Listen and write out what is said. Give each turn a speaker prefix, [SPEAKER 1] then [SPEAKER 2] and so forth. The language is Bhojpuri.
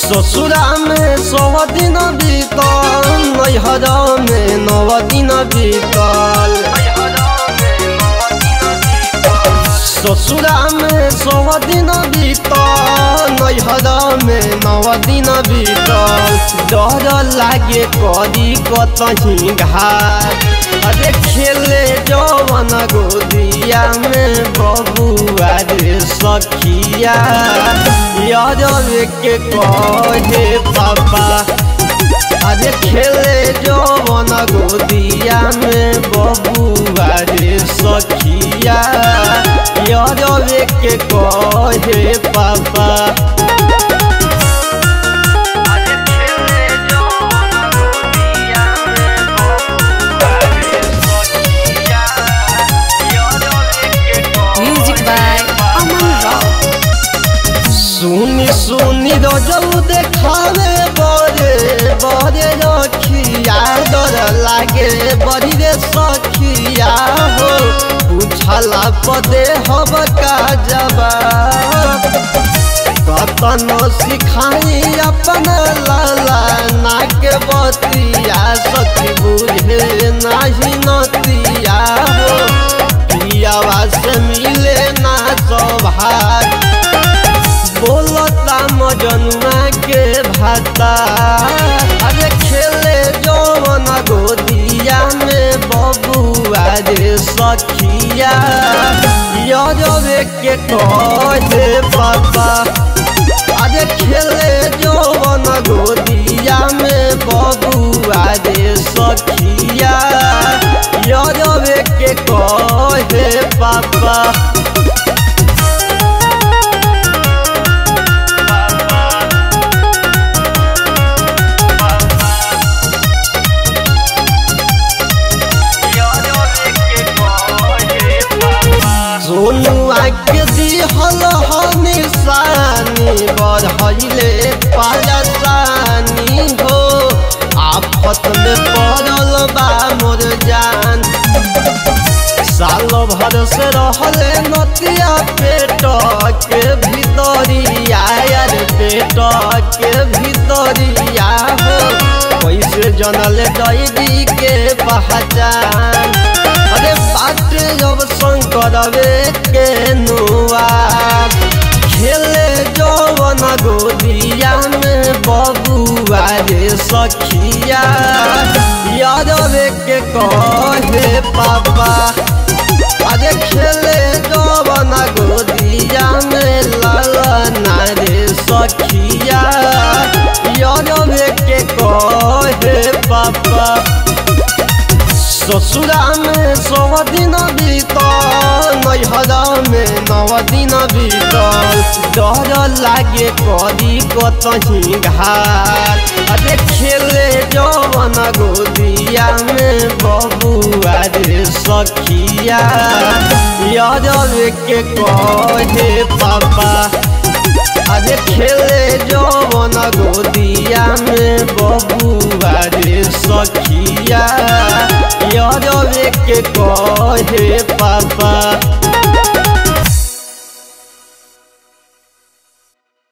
[SPEAKER 1] ससुरा में सौ दिन बीतल नैहर में नौ दिन बीतल ससुरा में सौ दिन बीतल नैहर में नौ दिन बीतल डर लागे करी कतही घाट अरे खेले जवन गोदिया में बबुआ रे सखिया यादव के कहे पापा अरे खेले जवन गोदिया में बबुआ रे सखिया यादव के कहे पापा
[SPEAKER 2] Music by Aman Rao.
[SPEAKER 1] सुनी सुनी रोजऊ देखावे बरे बरे रखिया डर लागे बड़ी रे सखिया हो पूछला पदे हब का जवाब कतन सिखाई अपन लाला नाक बतिया सखी बुझे नाही नतिया हो पियावा से मिले ना सौभाग्य बोलता मजनुआ के भाता अरे खेले जवन गोदिया में बबुआ रे सखिया यजबे के कहे पापा अरे खेले जवन गोदिया में बबुआ रे सखिया यजबे के कहे पापा सोनुआ के दिहल ह निशानी बढ़ले परेशानी हो आफत में पड़ल बा मोर जान साल भर से रहले नतिया पेट के भीतरिया यार पेट के भीतरिया हो कैसे जनल दैदी के पहचान अरे बात जब शंकरवे के नुआ खेले जवन गोदिया में बबुआ रे सखिया यादवे के कहे पापा अरे खेले जवन गोदिया में लालना रे सखिया यादवे के कहे पापा ससुरा में सौ दिन बीतल नैहर में नौ दिन बीतल डर लागे करी कतही घाट अरे खेले जवन गोदिया में बबुआ रे सखिया यादव के कहे पापा अरे खेले जवन गोदिया में बबुआ रे सखिया यादव के कहे पापा